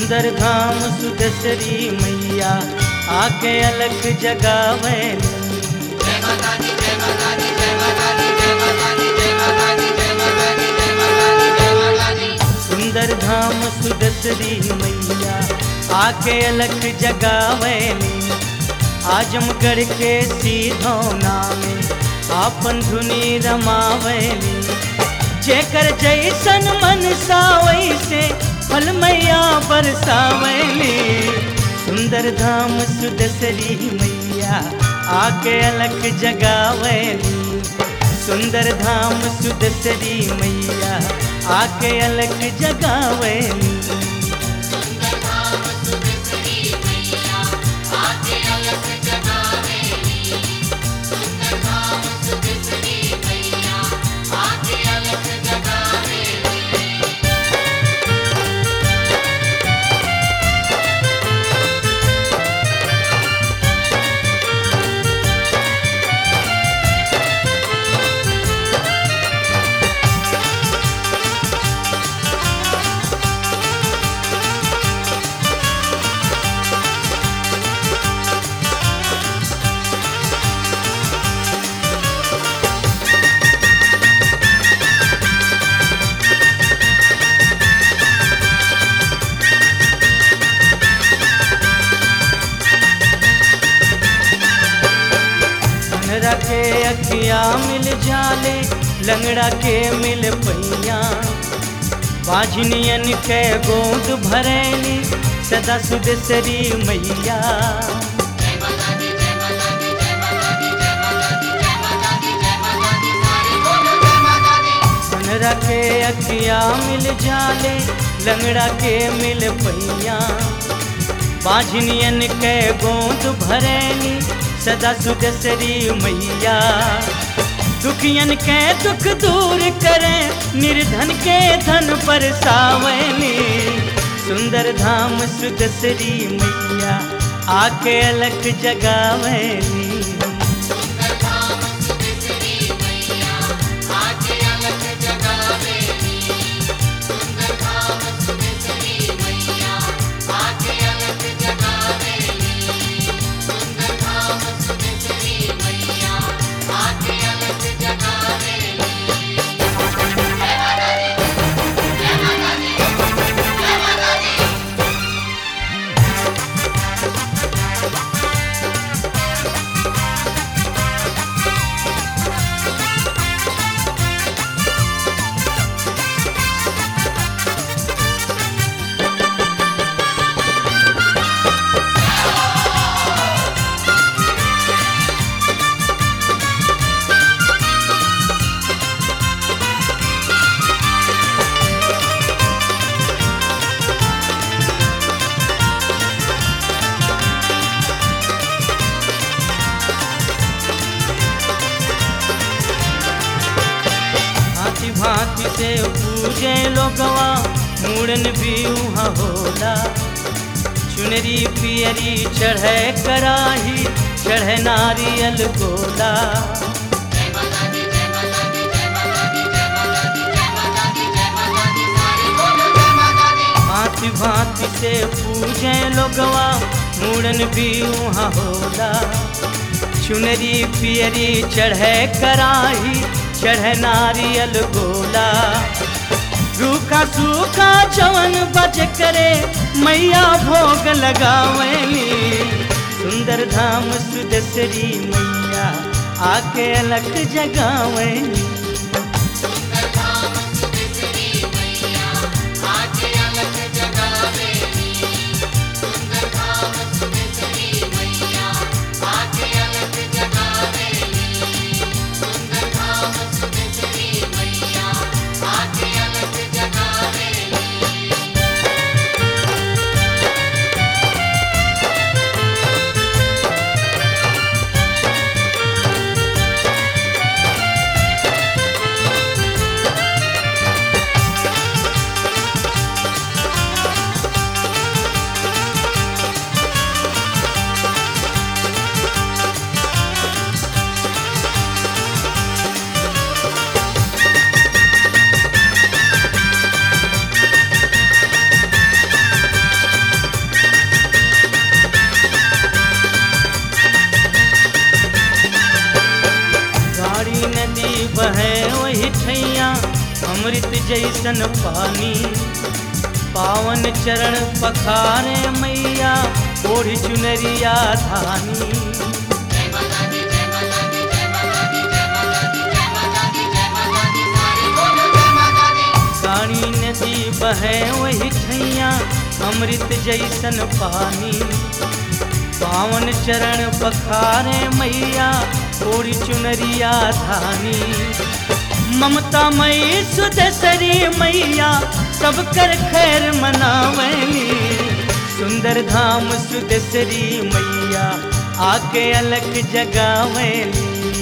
सुंदर धाम सुदसरी मैया आके अलग जगावे सुंदर धाम सुदसरी मैया आके अलग जगावेली आजमगढ़ के सीधौना में आपन धुनी रमावेली जेकर जैसन मन वैसे फल मैया बरसावेली सुंदर धाम सुदसरी मैया आके अलग जगावेली सुंदर धाम सुदसरी मैया आके अलग जगावेली लंगड़ा के अखिया मिल जाले लंगड़ा के मिल पैया बाझनियन के गोद भरैली सदा सुदसरी मैया लंगड़ा के अखिया मिल जाले लंगड़ा के मिल पैया बाझनियन के गोद भरैली सदा सुदसरी मैया दुखियन के दुख दूर करे निर्धन के धन पर सावनी सुंदर धाम सुदसरी मैया आके अलग जगावनी भांति भांति से पूजे लोगवा मूड़न भी उहाँ होला चुनरी पियरी चढ़े कराही चढ़े नारियल गोला भांति भांति से पूजे लोगवा मूड़न भी उहाँ होला चुनरी पियरी चढ़े कराही चढ़े नारियल गोला रूखा सूखा चवन बज करे मैया भोग लगावली सुंदर धाम सुदसरी मैया आके अलग जगावली अमृत जैसन पानी पावन चरण पखारे मैया ओढ़ चुनरिया धानी काणी नदी बहे वही ठैया अमृत जैसन पानी पावन चरण पखारे मैया ओढ़ चुनरिया धानी ममता मई सुदसरी मैया सब कर खैर मनावली सुंदर धाम सुदसरी मैया आके अलग जगावली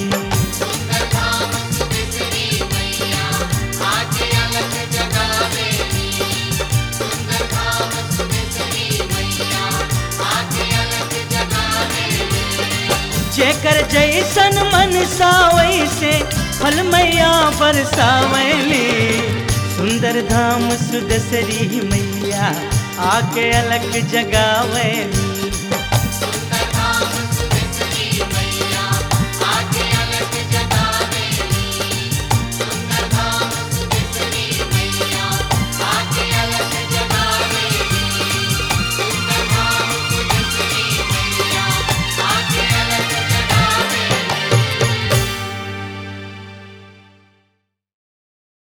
जेकर जैसन मन वैसे फल मैया बरसावली सुंदर धाम सुदसरी मैया आके अलग जगावली